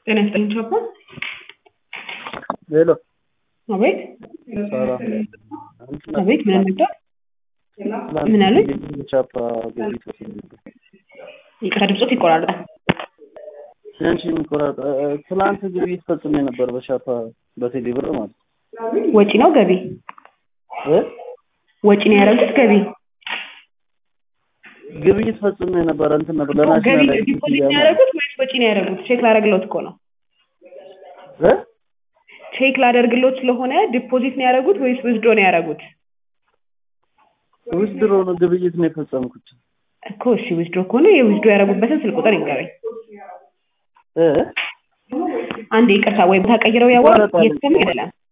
ጤና ይስጥልኝ ቻፓ። ሄሎ አቤት ሰላም አቤት፣ ምን ነበር? ምን አሉኝ? ቻፓ ገቢት ወስድ ነበር። ይቅርታ ድምፆት ይቆራረጣል። ያንቺ የሚቆራረጥ ትላንት ግብይት ፈጽሜ ነበር በሻፓ በቴሌ ብር ማለት ነው። ወጪ ነው ገቢ? እ ወጪ ነው ያደረጉት ገቢ? ግብይት ፈጽሜ ነበር እንትን ነበር ገቢ ለናሽናል ዲፖዚት ነው ያደረጉት ወይስ ወጪ ነው ያደረጉት? ቼክ ላደርግሎት እኮ ነው። እ ቼክ ላደርግሎት ስለሆነ ዲፖዚት ነው ያደረጉት ወይስ ዊዝድሮ ነው ያደረጉት? ዊዝድሮ ነው ግብይት ነው የፈጸምኩት። እኮ እሺ ዊዝድሮ ከሆነ የዊዝድሮ ያደረጉበትን ስልክ ቁጥር ይንገረኝ። እ አንድ ይቅርታ፣ ወይ ቦታ ቀይረው ያዋሩ ይቆረጣል። እየተሰማ አይደለም።